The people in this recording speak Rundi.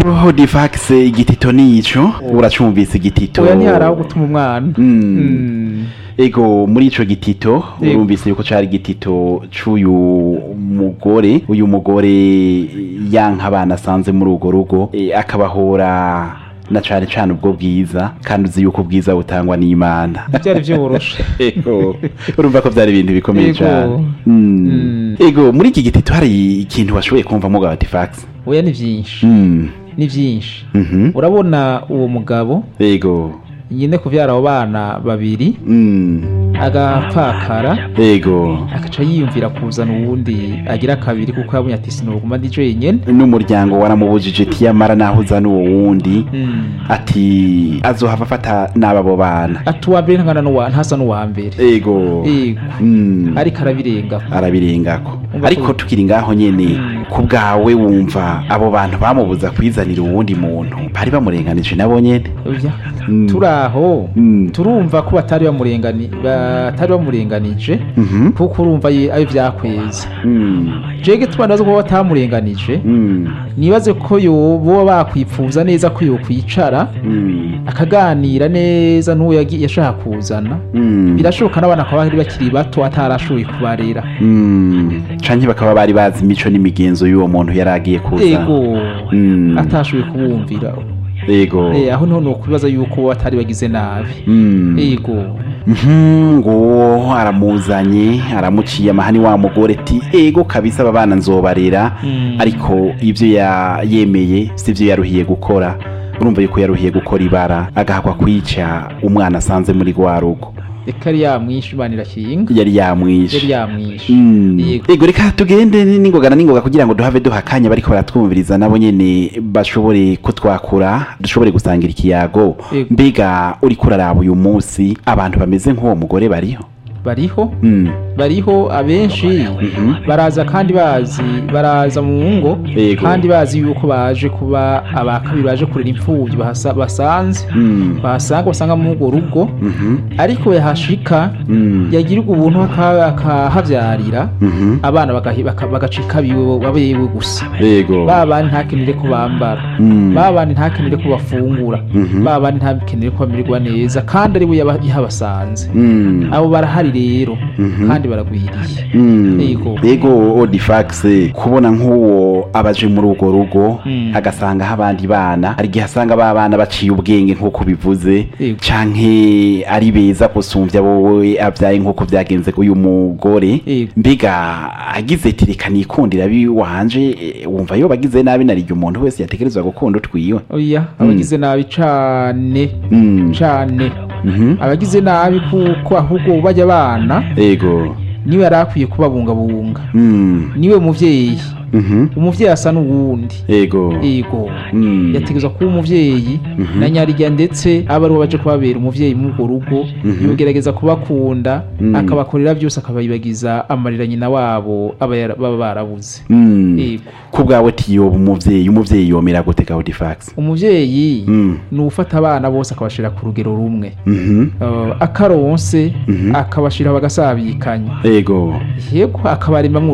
ego difax igitito nico uracumvise igitito oya ntiharaho gutuma umwana Mm. Mm. ego muri ico gitito Ego. urumvise yuko cari igitito c'uyu mugore uyu mugore yanka abana asanze muri urwo rugo eh, akabahora na cane cane ubwo bwiza kandi uzi yuko ubwiza butangwa n'imana byari byoroshe ego urumva ko byari ibintu bikomeye Ego. cyane Mm. Mm. ego muri iki gitito hari ikintu washoboye kumvamo ga Artifax oya ni byinshi Mm. ni byinshi Mhm. urabona uwo mugabo ego nyine kuvyara abo bana babiri Mm. agapfakara ego agaca yiyumvira kuzana uwundi agira kabiri kuko yabonye ati sinoguma ndi jenyene n'umuryango waramubujije tiyamara naho uzana uwo wundi Mm. ati azohava afata n'ababo bana ati uwa mbere ntangana n'uwa ntasa n'uwa mbere ego Ego. Mm. ariko arabirengako arabirengako Umva ariko ko- tukiri ngaho nyene Mm. ku bwawe wumva abo bantu bamubuza kwizanira uwundi muntu bari bamurenganije nabo nyene Oya. Mm. turi aho Mm. turumva ko batari bamurengani batari bamurenganije Mhm. kuko urumva ye- ayo vyakweza Mm. jege tubandaza ko batamurenganije Mm. nibaze ko yo boba bakwipfuza neza ko yokwicara Mm. akaganira neza n'uwo yagi- yashaka kuzana Mm. birashoboka n'abana bakaba bari bakiri bato atarashoboye kubarera Mm. canke bakaba bari bazi imico n'imigenzo y'uwo muntu yari agiye kuza ego Mm. atashoboye kubumvira ego Eh, aho niho nokwibaza yuko bo batari bagize nabi Mm. ego Mhm, ngo aramuzanye aramuciye amahani wa mugore ati ego kabisa aba bana nzobarera Mm. ariko ibyo ya- yemeye sivyo yaruhiye gukora urumva yuko yaruhiye gukora ibara agahakwa kwica umwana asanze muri rwa rugo reka yari yamwishe imana irakinga yari yamwishe yari yamwishe Mm. Yego. ego reka tugende n'ingoga na n'ingoga kugira ngo duhave duha akanya bariko baratwumviriza nabo nyene bashobore kutwakura dushobore gusangira ikiyago Yego. mbega uriko uraraba uyu munsi abantu bameze nk'uwo mugore bariho bariho Mm. bariho abenshi Mhm. baraza kandi bazi baraza mu ngo Yego. kandi bazi yuko baje kuba abakabiri baje kurera imfubyi bahasa- basanze Mm. bahasanga basanga muri urwo rugo Mhm. ariko yahashika Mm. yagirirwa ubuntu aka- akahavyarira Mhm. abana bagahi- baka- bagacika biwe babewe gusa Yego. ba bandi ntakenere ko bambara Mm. ba bandi ntakenere ko bafungura Mhm. ba bandi ntakenere ko bamererwa neza kandi ari we yaba- yahabasanze Mm. abo barahari rero Mhm. kandi baragwiriye Mm. Yego. Yego Odifax kubona nk'uwo abaje muri urwo rugo Mm. agasangaho abandi bana hari igihe asanga ba bana baciye ubwenge nk'uko bivuze Yego. canke ari beza gusumbya wowe abyaye nk'uko byagenze uyu mugore Yego. mbega agize ati reka nikundira biwanje eh, wumva yo bagize nabi narirya umuntu wese yategerezwa gukunda utwiwe oya abagize nabi cane Mm. cane Mhm. abagize nabi kuko ahubwo bajya abana Yego. niwe yari akwiye kubabungabunga Mm. niwe muvyeyi Mhm. umuvyeyi asa n'uwundi Yego. ego Mm. yategerezwa kuba umuvyeyi Mhm. na nyarya ndetse aba ari we baje kubabera umuvyeyi muri urwo rugo Mhm. yogerageza kubakunda Mm. akabakorera byose akabayibagiza amarira nyina wabo aba yara- baba barabuze Mm. Yego. ku bwawe tiyoba umuvyeyi umuvyeyi yomera gute Gaudifax umuvyeyi Mm. ni ufata abana bose akabashira ku rugero rumwe Mhm. Uh, akaronse Mhm. akabashira bagasabikanya Yego. yego akabaremamwo